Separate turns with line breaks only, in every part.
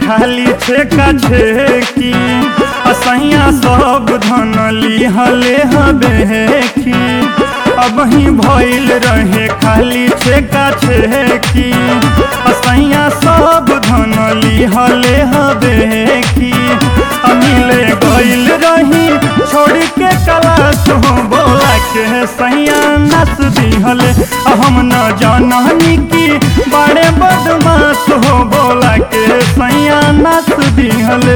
खाली छेका छेकी असैया सब धन लिहले हबेकी अब ही भइल रहे खाली छेका छेकी असैया सब धन लिहले हबेकी अमिले गइल रही छोड़ के कलास हो बोला के सैया नस दिहले हम न जाननी की बड़े बदमाश हो बोला के सैया नस दिहले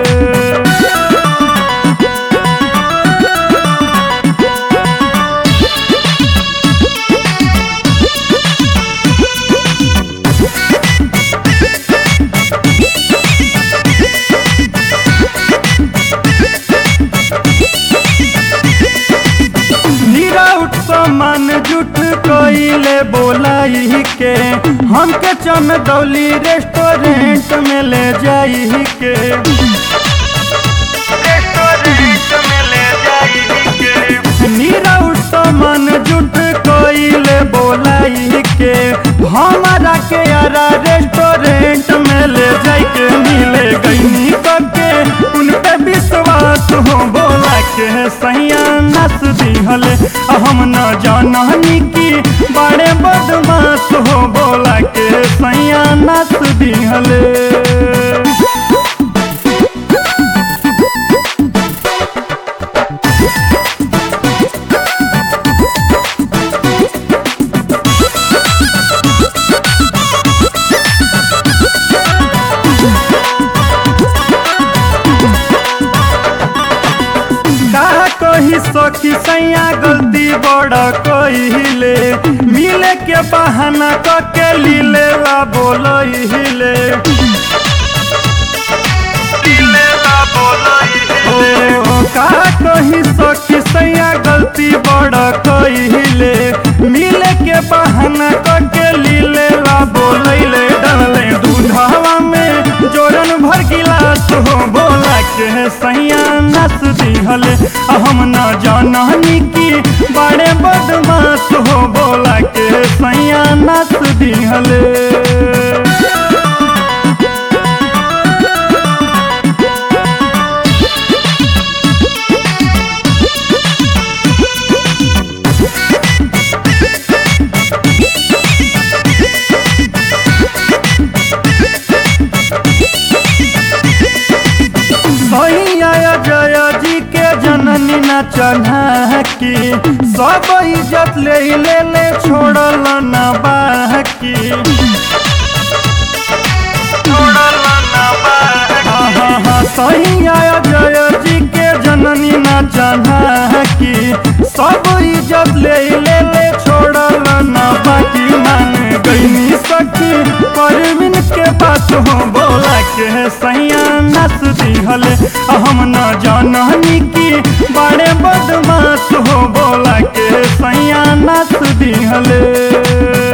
निराउट सामान जुट कोइले बोलाई के हमके चमदौली रेस्टोरेंट में ले जाई के रेस्टोरेंट में ले जाई के निराउट सामान जुट कोइले बोलाई के हमारा के यारा रेस्टोरेंट में ले जाई के मिले गई के उन पे विश्वास हो बोला के सैया नस दिहले हम न जाननी की बड़े बदमाश हो बोला के सैया नस दिहले का कही सखी सैया गलती बड़ कहिले मिले के बहाना क के लीले ला बोलहिले ओ का कही सखी सैया गलती बड़ कहिले मिले के बहाना क के लीले ला बोलैले डलले दूधवा में जोरन भर गिलास हो बोला के सैया नस दिहले हम न जाननी की बड़े बदमाश हो बोला के सैया नस दिहले सैया जय जी के जननी न चढ़ा की सब इज्जत ले ले ले छोड़ल न बाकी सैया जय जी के जननी न चढ़ा की सब इज्जत ले ले ले छोड़ल न बाकी मान गई सखी परवीन के बात हो बोला के सैया नस दिहले हम न जाननी की बड़े बदमाश हो बोला के सैया नस दिहले